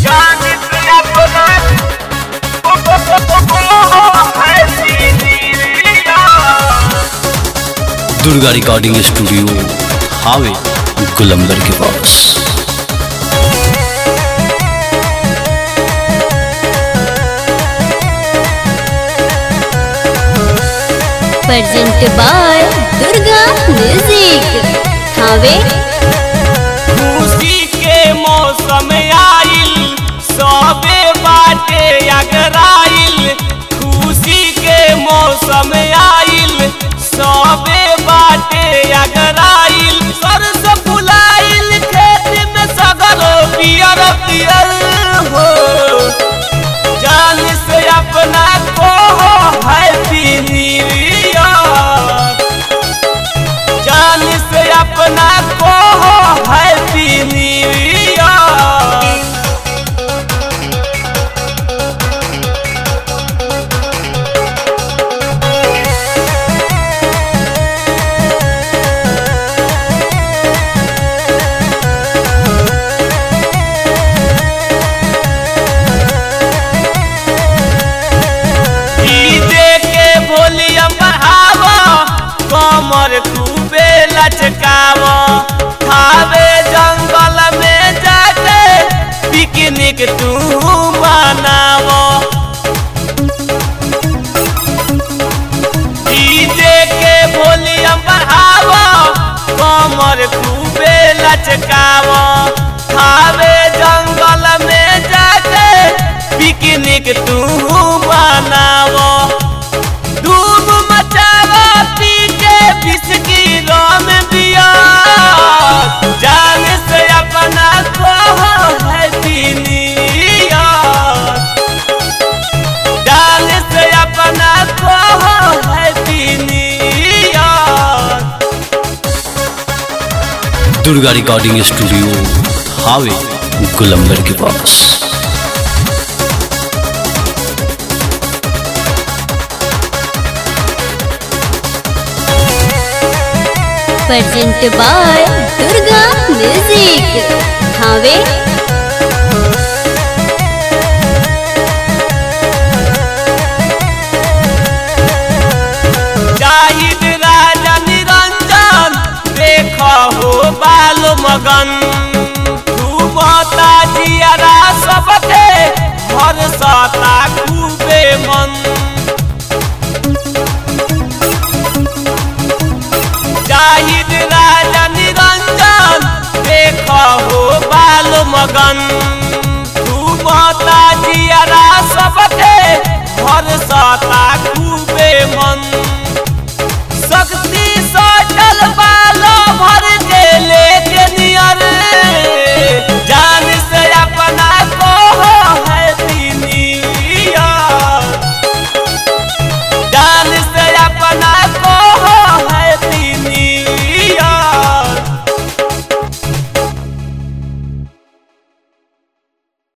Durga recording studio हावे गुलंबर के पास present by Durga music Thawe खुशी के मौसम आइल सबे बाटे अगराइल खुशी के मौसम आइल सबे बाटे अगराइल सरस फुलाइल खेत में सगल पियर पियर हो जान से अपना को हैप्पी न्यू ईयर जान से अपना को हैप्पी न्यू ईयर डीजे के वॉल्यूम बढ़ावा कमर खूबे लचकावा खावे जंगल में जाके पिकनिक तू मनावा डीजे के वॉल्यूम बढ़ावा कमर खूबे लचकावा खावे जंगल में जाके पिकनिक तू मनावा धूम मचावा पी के बिस्की रोम दिया जान से अपना को हैप्पी न्यू ईयर जान से अपना को happy new year Durga recording studio हावे गुलंबर के पास present by Durga music Thawe Zahid Raja Niranjan देख हो बाल मगन तू बता जियारा सबके हर सता खूबे मन जाहिद राजा निरंजन देख हो बाल मगन